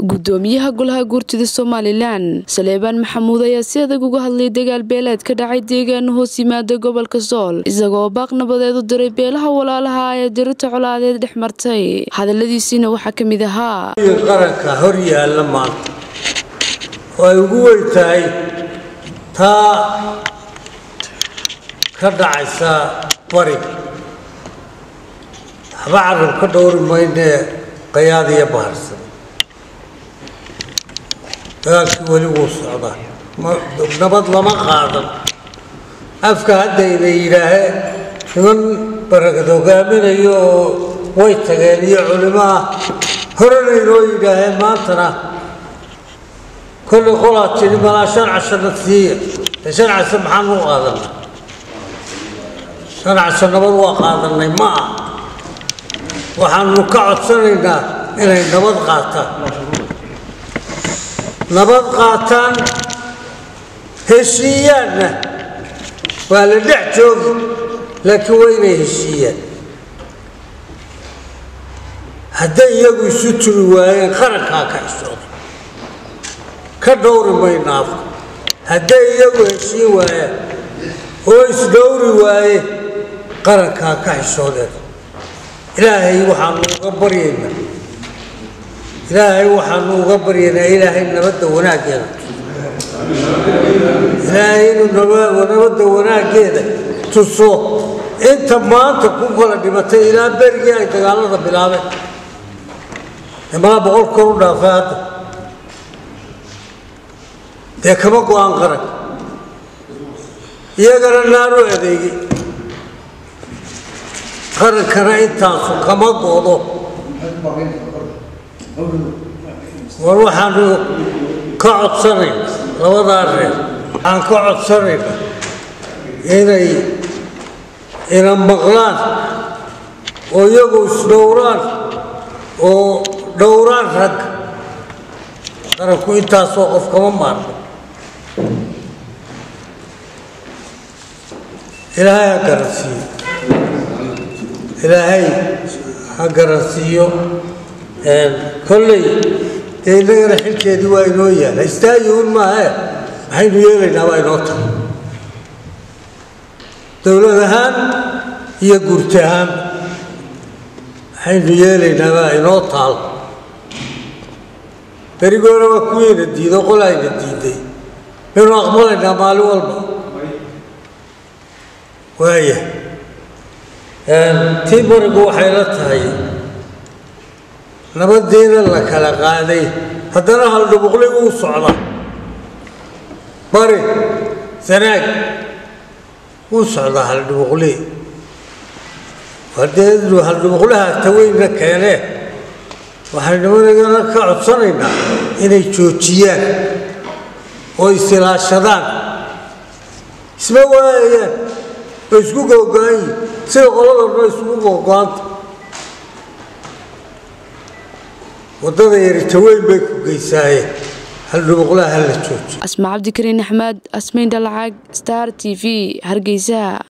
gudoomiyaha golaha guurtida somalilan saleebaan maxamuud ayaa si adag uga hadlay dagaal beeleed ka dhacay deegaano hoos yimaada gobolka sool isagoo baaq nabadeed u diray beelaha walaalaha ee dirita colaadeed dhex martay hadaladiisiina waxaa ka mid ahaa qaranka hor yaalla maanta oo ay ugu weyn tahay taa ka dhacaysa bariga waxba carab ka dhowri maynee qayaad iyo baharsan dagaalkii weli wuu socdaa nabad lama qaadan afka haddayna yidhaaheen niman barakad hogaaminayo oo way tageen iyo culimo ah horena inoo yidhaaheen maantana kollay qolaa tidhi malaa shan cashana siiya ee shan casho maxaan u qaadanay shan casho nabad waa qaadanay ma ah waxaanu ka codsanaynaa inay nabad qaataan nabad qaataan heshiiyaanna waa la dhex joogi laakiin waa inay heshiiyaan hadday iyagu isu turi waayeen qarankaa ka xishooda ka dhowri mayno afka hadday iyagu heshiin waayaan oo isdhowri waaye qarankaa ka xishoodeen ilaahay waxaanu uga baryaynaa ilaahay waxaanu uga baryaynaa ilaahay nabadda wanaaggeeda ilaahay inuu nabadda wanaaggeeda tuso inta maanta ku kala dhimatay ilaa berigii ay dagaalada bilaabeen imalaa boqol kor u dhaafay hadda dee kama go-aan qaran iyagana naanu adeegay qarankana intaasu kama goodo war waxaanu ka codsanayna labadaa reer waxaan ka codsanayna inay ina maqlaan oo iyagu isdhowraan oo dhowraan ragga qaranku intaasoo qof kama maarno ilaahay ha garansiiyo ilaahay ha garansiiyo kolley dee innagana xilkeedii waa inoo yaala istaayuun maahe maxaynu yeelaynaa waa inoo tahay dowlad ahaan iyo guurti ahaan maxaynu yeelaynaa waa inoo taal berigoona waa kuwiina diido qolayna diiday baynu aqbalaynaa maalin walba waaya tii barigu waxay la tahay nabadiina la kala qaaday haddana haldhubuqli wuu socda bari sanaag wuu socdaa haldhubuqli haddee haldhubuqlaha taweyna keenee waxaynu managana ka codsanaynaa inay joojiyaan oo isilaashadaan isma waayayaan way isku googo-an yihin sida qoladorna isugu googo-anta waddada yari taweyn bay ku geysaaye haldhubuqlaha hala joojiyo asma cabdikariin axmed asmayn dhalacag star t v hargeysa